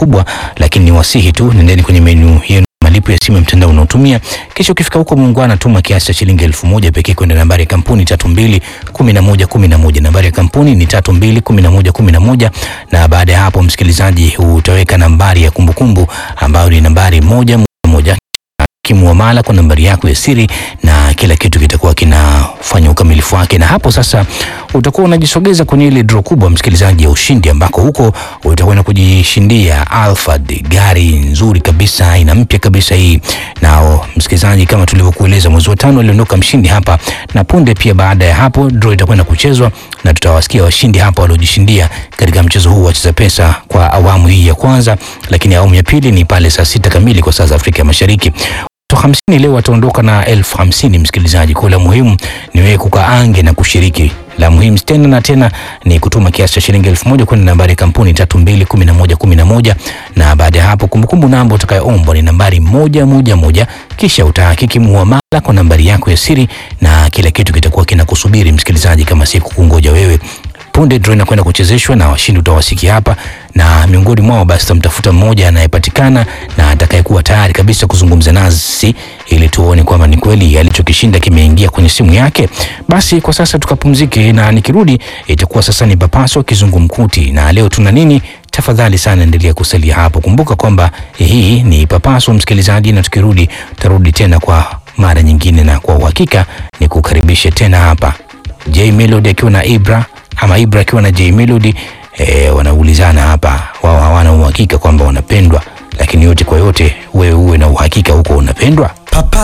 kubwa, lakini ni wasihi tu, nendeni kwenye menu yenu malipo ya simu ya mtandao unaotumia, kisha ukifika huko muungwana, tuma kiasi cha shilingi elfu moja pekee kwenda nambari ya kampuni tatu mbili kumi na moja kumi na moja. Nambari ya kampuni ni tatu mbili kumi na moja kumi na moja, na baada ya hapo, msikilizaji, utaweka nambari ya kumbukumbu ambayo ni nambari moja moja moja kimuamala kwa nambari yako ya siri na kila kitu kitakuwa kinafanya ukamilifu wake, na hapo sasa utakuwa unajisogeza kwenye ile draw kubwa, msikilizaji, ya ushindi, ambako huko utakwenda kujishindia Alphard, gari nzuri kabisa, aina mpya kabisa hii. Nao msikilizaji, kama tulivyokueleza, mwezi wa tano aliondoka mshindi hapa, na punde pia baada ya hapo draw itakwenda kuchezwa na tutawasikia washindi hapa waliojishindia katika mchezo huu wa Cheza Pesa kwa awamu hii ya kwanza, lakini awamu ya pili ni pale saa sita kamili kwa saa za Afrika Mashariki. Watu hamsini leo wataondoka na elfu hamsini msikilizaji. Kwa la muhimu ni wewe kukaange na kushiriki. La muhimu tena na tena ni kutuma kiasi cha shilingi elfu moja kwenda nambari ya kampuni tatu mbili kumi na moja kumi na moja na baada ya hapo kumbukumbu namba utakayoombwa ni nambari moja moja moja, kisha utahakiki muamala kwa nambari yako ya siri na kila kitu kitakuwa kinakusubiri msikilizaji, kama si kukungoja wewe punde draw inakwenda kuchezeshwa na washindi utawasikia hapa, na miongoni mwao basi tutamtafuta mmoja anayepatikana na atakayekuwa tayari kabisa kuzungumza nasi ili tuone kwamba ni kweli alichokishinda kimeingia kwenye simu yake. Basi kwa sasa tukapumzike, na nikirudi itakuwa sasa ni papaso kizungumkuti, na leo tuna nini? Tafadhali sana endelea kusalia hapo. Kumbuka kwamba hii ni papaso msikilizaji, na tukirudi tutarudi tena kwa mara nyingine, na kwa uhakika ni kukaribishe tena hapa J Melody akiwa na Ibra ama Ibra akiwa na J Melody e, wanaulizana hapa, wao hawana uhakika kwamba wanapendwa, lakini yote kwa yote, wewe uwe na uhakika huko unapendwa. Papa